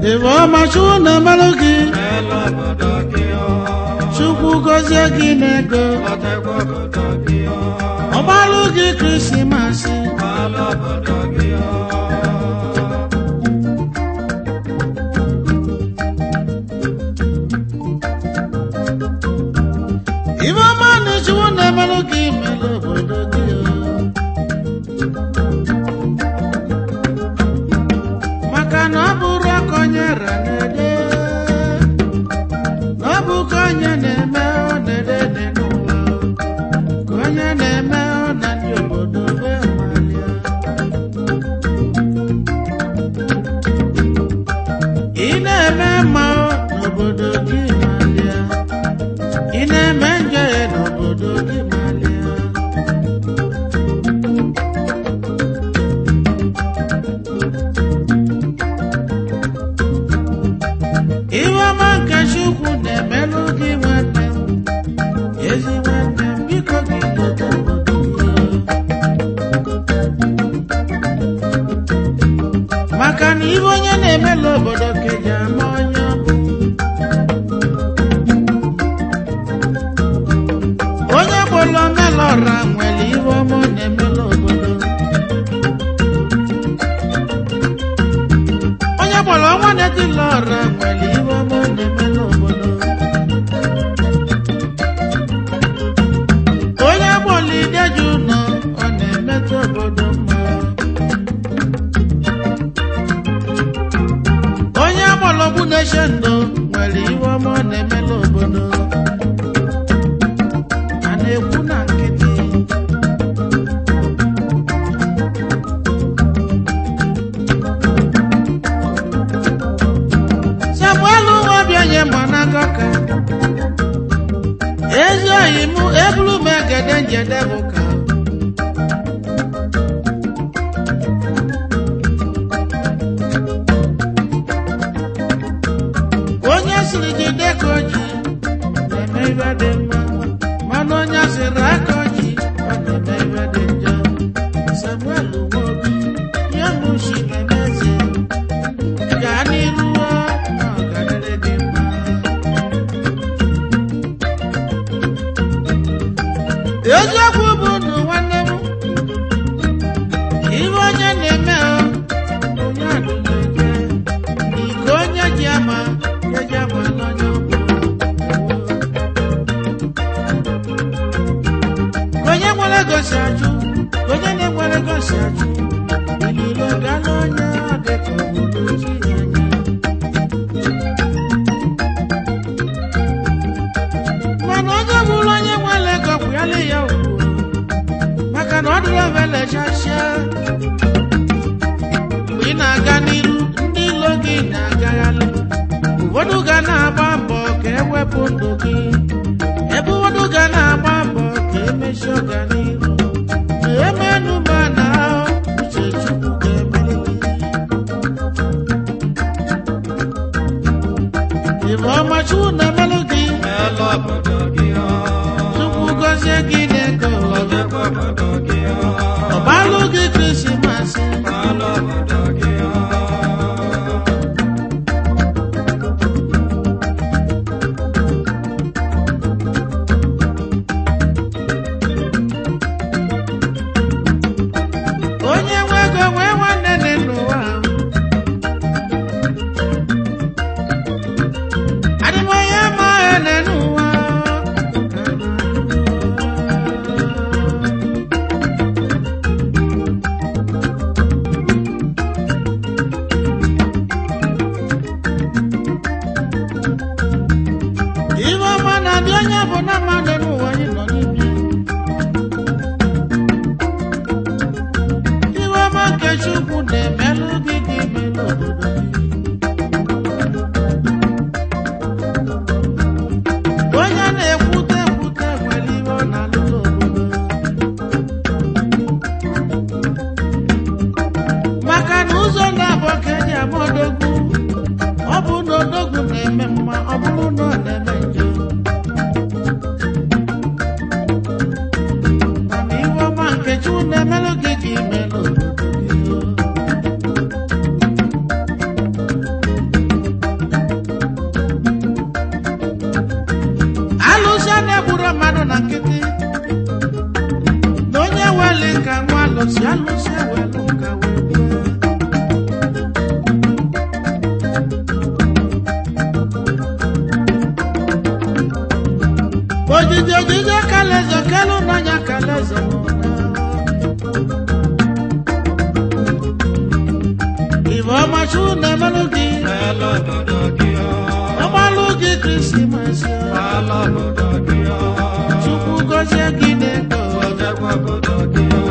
Ife ọma Chukwu na-emelụ gị Melu obodo gị o. Chukwu gọzie gị n'ego Ọtekwa obodo gị o. ọgbalụ gị Krismasị Melu obodo gị o. Ife ọma na Chukwu na-emelụ gị melụ obodo gị maka na ọ bụrụ aka onye ra na-ede na ọ bụ ka onye na-eme ọ na-ede dị n'ụwa ka onye na-eme ọ na ndị obodo be malia ị na-eme mma ọ n'obodo gị malia ị na-eme njọ ya n'obodo gị malia Iwe ọma nke Chukwu na-emelụ gị nwanne m, ezi nwanne m, biko gị leta obodo gị. Maka na iwe onye na-emelụ obodo ka eji ama onye ọ bụ. Onye gbolo melụ ọra nwere iwe ọma ọ na-emelụ obodo. Onye gbolo ọnwa na-etila ọra nwere iwe ọma ọ na-emelụ obodo. Onye gbolo ideji ụlọ ọ na-emetụ obodo mma. Onye gbolo ogbu na-eche ndụ nwere iwe ọma ọ na-emelụ obodo. A na-ekwu na nkịtị. Samuel nwabịa nye mgbanaka ka ezi oyi mụ ebulu m egede njede bụ ka onye siri jide ka oji na-eme ibe dị mma mana onye siri aka oji ọ na-eme ibe dị njọ Samuel nwobi ya mụshi na-eme eze gaa n'iru ọ na ọganire dị mma eziokwu bụ ndụ nwanne m ibe onye na-eme ọ onye adụnaje iko onye ji ama ya ji ama n'onye ọ bụ ka onye nwere gosi ajụ ka onye na-enwere gosi ajụ ililo ga n'onye ọ dị ka obodo chi anya mana onye bụrụ onye nwere ego kwụyala ya ugwu maka na ọ dịrị ovelechachia mgbe ị na-aga n'iru ndị ilo gị na-agagharị ụfọdụ ga na-agba mbọ ka ewepụ ndụ gị ebe ụfọdụ ga na-agba mbọ ka emesi ọganiru emenụ ma na uche chukwu ga-emere gị Ibe ọma Chukwu na-emelụ gị Melu obodo gị o. Chukwu gọzie gị n'ego Ọtekwa obodo gị o. ọbalụ gị Krismasị Melu obodo gị o. onye nwe ego nwee nwanne dị n'ụwa adịm onye ojije ojije kaleze kelu n'anya kaleze ibe ọmachu na-emelụ gị Ala obodo gị ọ. ọgbalụ gị krisimasi Ala obodo gị ọ. chukwu gozie gị n'ego Ojekwa obodo gị ọ.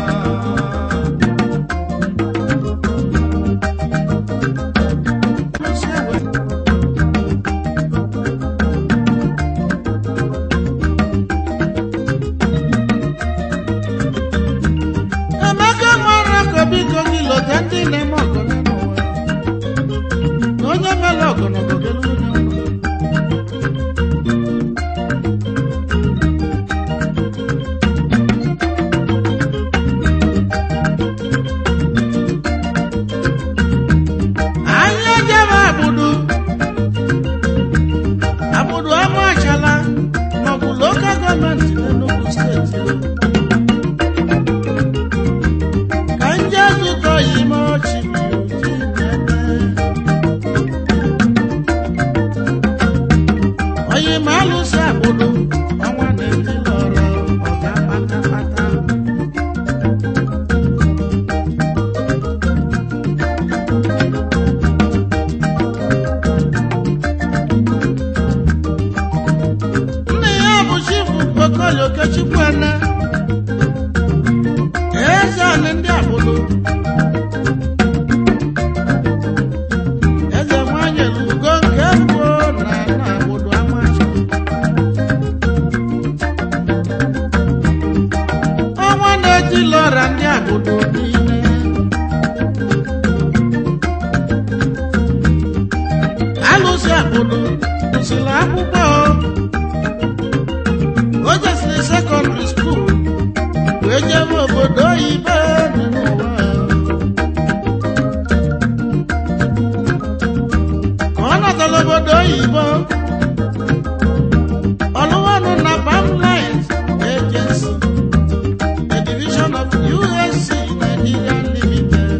emeka nwere ka biko gị lọta ndị na-eme ọgụ n'ụwa na onye mere ọgụ n'obodo onye ọgụ anyị ejebe abụdụ abụdụ ama achala maọbụ lokal gọọmenti n'Enugu steeti ka nje zụtọ ya ime ọchị onye ma alụsị abụdụ ọnwa na-eti lọrọ ọga kpatakpata nne ya bụ chifu okoli okechukwu eze anị ndị abụdụ eze nwanyị lugo nke mbụ na na abụdụ amachi ọnwa na-eti lọra ndị abụdụ niile alụsị abụdụ gụsịrị akwụkwọ o jesiri sekọndịrị skuul wee jebe obodo oyibo dị n'ụwa ka ọ natara obodo oyibo ọlụwanụ na Bamlines Agency a division of USC Nigeria Limited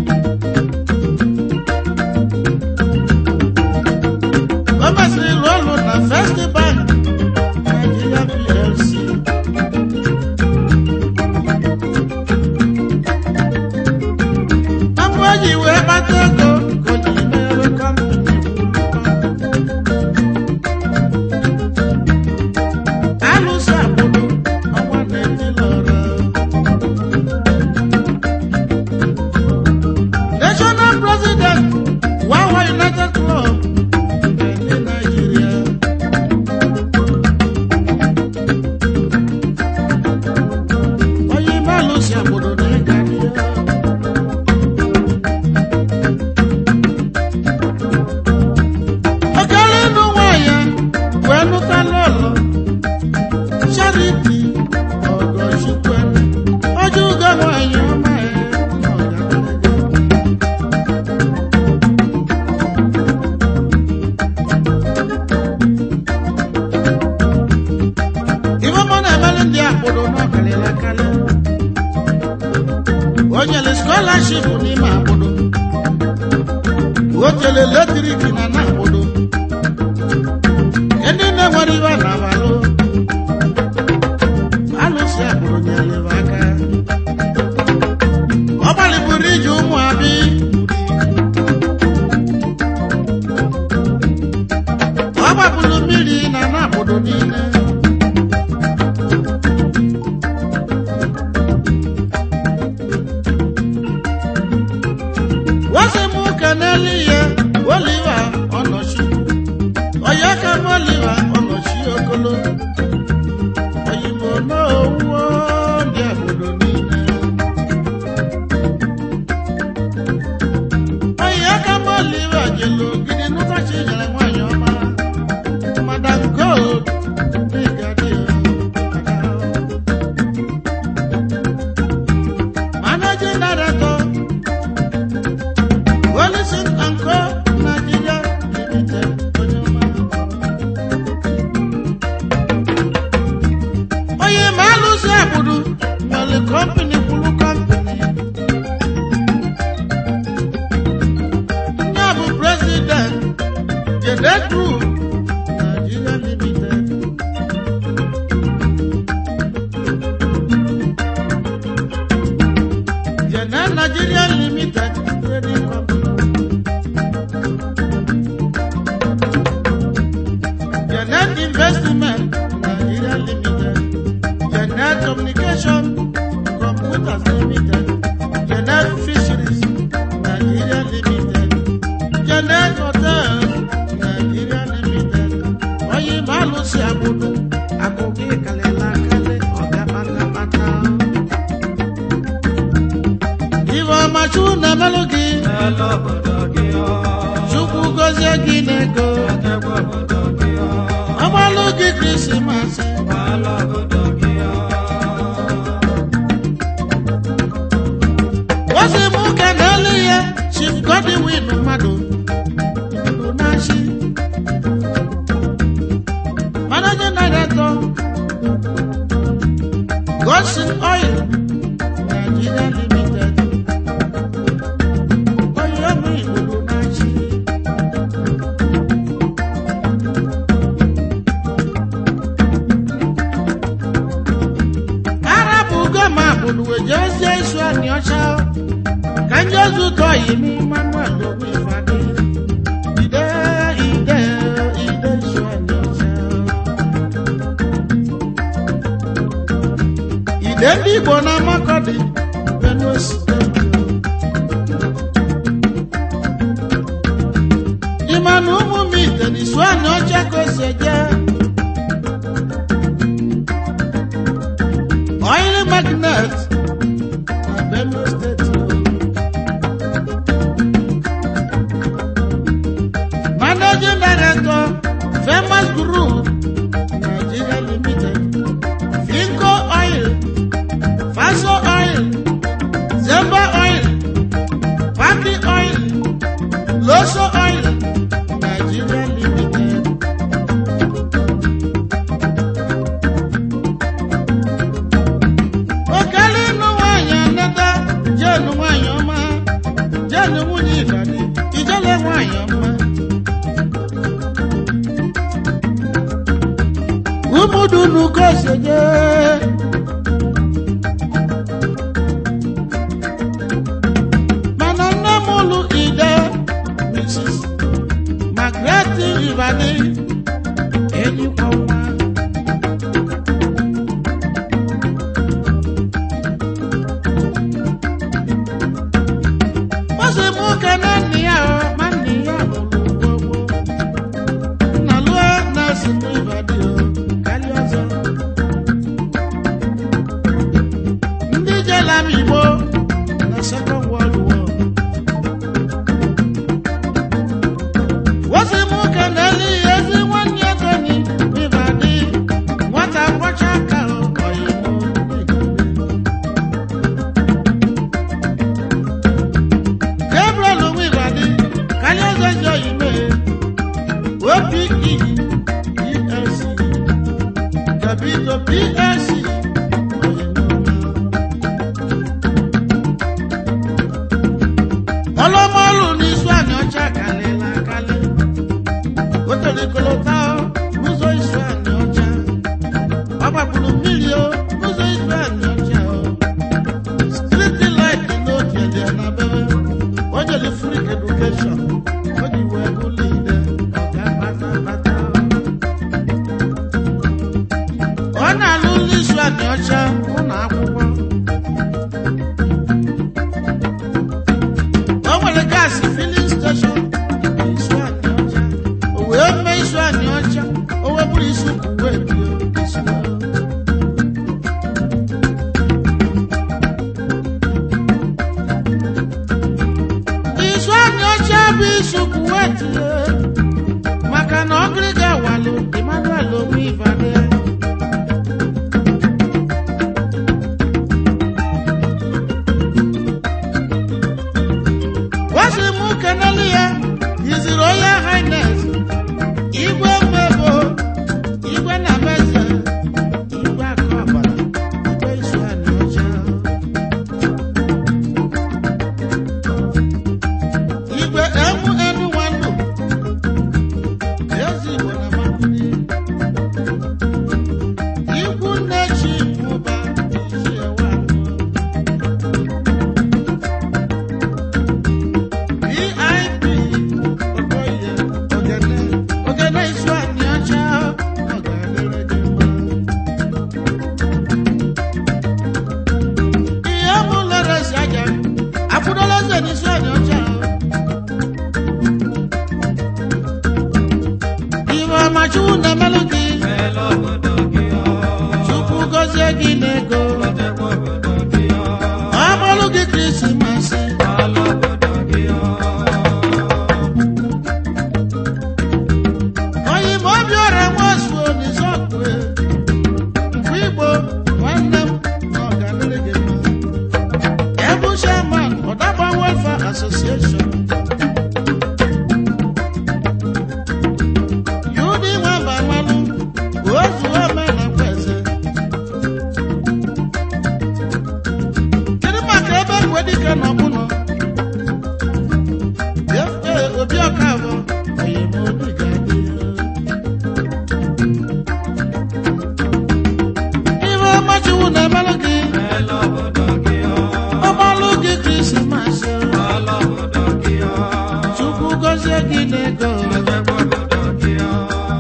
o mesịrị rụọ ọrụ na First Bank Nigeria PLC Abụ eji wee kpata ego ka o ji mere kọmpani alụsị agbụrụ ọnwa na-eti lọrọ national president wawa united club nke ndị Nigeria onye ime alụsị agbụrụ na-ịga n'ihe okele ịnụ nwanyị wee nụtala ụlọ charity ọgọchukwu ojú ugo nwanyị ọma ya na ọgaranya. ife mụ na-emere ndị akpụrụ n'ọkalịla akarị o nyere skọlaship n'ime akpụrụ o tere letrik na na akpụrụ ndị na-enwere ibe na abalụ alụsị akpụrụ nyere ibe aka ọ gbalịburu iji ụmụ abi ọ gbapụrụ mmiri na na akpụrụ niile wọ́n sì mú kẹ́nẹ́lì yẹ wọ́líwà ọ̀nà Jede Group Nigeria Limited. Jede Nigeria Limited Trading Company. Janet Investment Nigeria Limited. Janet Communication Computers Limited. Janet Fisheries Nigeria Limited. Janet Hotels Nigeria Limited. Oyin Balu si abudu, agogo ìkàlẹ̀ lákàlẹ̀ ọ̀gá pátápátá. Ìwọ Machu na Melogi, Hello, obodo gị ọ. Chukwu gozie gị n'ego. Echekwa obodo gị ọ. Ọgbalụ gị Krismas. Hello, obodo gị ọ. Wọ́sí mú kẹ̀dẹ́lì yẹ, Chief Godwin mmadụ. Ìlú náṣí. Managing Director. Godson Oil. Nigeria Limited. Oyè mi ìlú náṣí. Arabu goma buluwe jezie isu ani ọcha. Ka ndị ozu tọọ yi mi Manuel Owu Ifeadị. Ide ide ide isu ani ọcha. Ide ndị Igbo na Makọdị, Benue Steeti. Ịma na ụmụ m ite n'isu ani ọcha ka o si eje. Oil magnet na Benue State. Managing Director, Famous Group, Nigeria Limited. Finco Oil, Faso Oil, Zemba Oil, Paki Oil, Loso Oil, Nigeria Limited. okele ịnụ nwaanyị anata jenu nwaanyị ọma jenu nwunye ịgadi ijele nwaanyị ọma ụmụdunu kosoje mana nne m ụlụ ide mrs magret ibadi enyikwa nwa Ọsị mụ kene nne ya ọ ma nne ya lụrụ gbogbo. Nna lụọ na si n'ịbadị o karịa ọzọ. Ndị jela m Igbo na Second World War. Ọsị mụ kene nne ya ezi nwanne ya Tony n'ịbadị. Nwata kwọcha aka ọ ọyịmụ n'ịbadị. Gabriel Onwibadi, Kalyaza Joyime, OPE, PLC, Gabito PLC, ọlọ́mọ́lù ní Swami ọjà kalẹ̀ la kalẹ̀, ó tẹ̀lé kolota n'ụzọ Swami ọjà, ọgbàgbùrù mmiri o n'ụzọ Swami ọjà o. Street light n'oge dị na bebe. O jere free education. O ji wee bụrụ ide ọga patapata. Ọ na-alụ ụlọ isu anị ọcha ụlọ akwụkwọ. O nwere gaasị filling station isu anị ọcha. O wee mee isu anị ọcha. O wee bụrụ isu uwe bio isu ọcha. isu anyị ọcha bụ isu kuwet maka na ọgịrịga walụ emmanuel onwe ibade gwasị m kenelu ya yiziri onye hines igwe mmebo ọma chukwu na-emelụ gị Mela obodo gị ọ. chukwu gọzie gị n'ego Lọtekwa obodo gị ọ. ọmọlụ gị krismasị Ala obodo gị ọ. oyime obi ọra nwazuo n'izọkwe mgbe igbo nwanne m na ọganịrị gị mma ebu chairman ọdagba welfare association yudi nwamba mmanụ ozuo menakwa eze kedu maka ebe nwedike nọ mụnọ ee obi ọka abụọ oyime obi ga-adị Iwe ọmachiwu na-emelụ gị Mela obodo gị ọ. ọmalụ gị krismas Ala obodo gị ọ. chukwu gọzie gị n'ego Lọtekwa obodo gị ọ.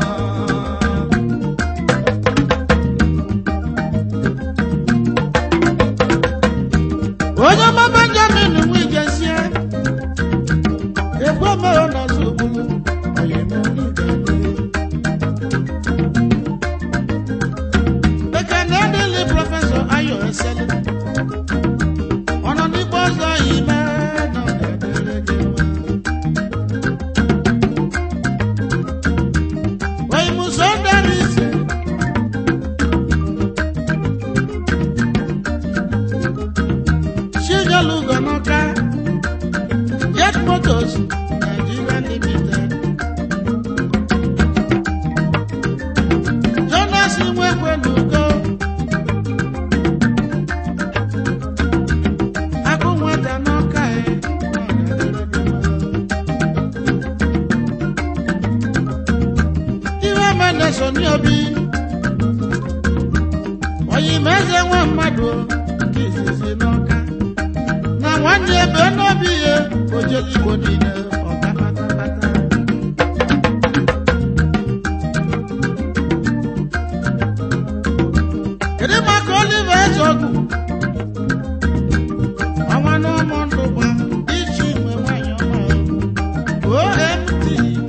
onye ọma benjamin nwijezie ekwe mere n'ọzọ ogbulu ekene dịlị prọfesọ ayo esele ọ nọ n'igbo ọzọ ime na ọ ga-adịrị gị mma oyimuso dara ise Chigalugo n'Ọka, Jet Motors, Nigeria Limited. Jonas Nwekwe n'Ugo. Akụ nwata n'Ọka e, Iwe Meneso ní obi. Oyimeze nwa mmadụ o, nke izizi n'Ọka. na nwanne ebe n'obi ya ojeli igbo niile ọga patapata kedu maka olive ezeọgụ ọnwa n'ụmụ ndụ gba iji nwe nwanyị ọma omt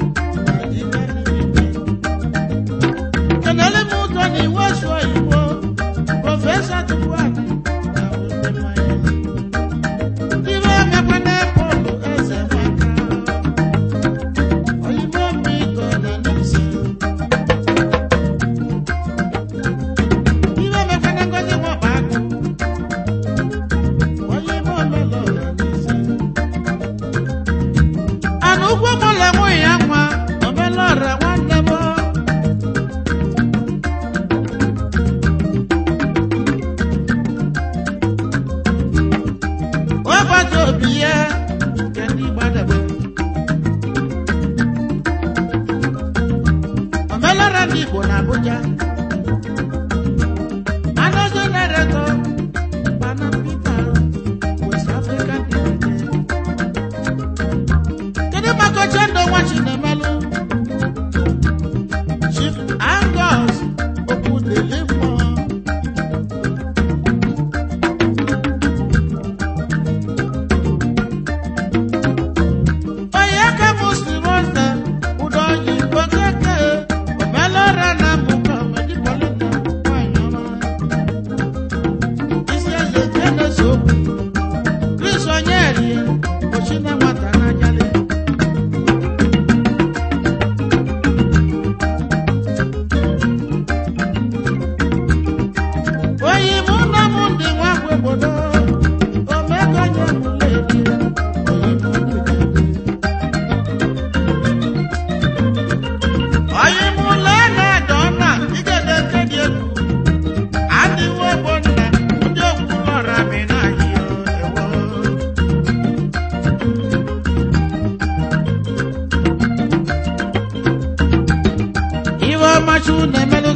kenele m ụtọ na iwe sụọ igbo prọfesọ tupuadị na wete mmanya Iwe mekwana Pọlụ eze nwaka, oyibo mmiko na n'ise. Iwe mekwana Ngozi Nwabagụ, oyibo melo na n'ise. Ana ugwu mụlụ enweghị ya nwa, omelọra nwanne m. Ọbata obi ya nke ndị gbadebe. Omelara ndị Igbo na Abuja. Anọzọ na-eretọ Pana Peter West African Limited. Kedu maka oche ndụ nwa Chinemelụ? Chief Angus Okwudelifọ. onye ka m si rọta ụdọ oyibo keke omelọra na mbụkọ medikolina nwanyị ọma isi eze jenesi okwu kris onyeri ochina nwata n'anyalị oyi mụ na mụ ndị nwa bụ obodo omekonye mụledi oyi mụ ndị ga-adị onye mụlọ na-ada ọna igede nke dị egwu adịwo bụ nna ndị okwulọra mi n'anyị ewo iwe ọmachu na-emelụ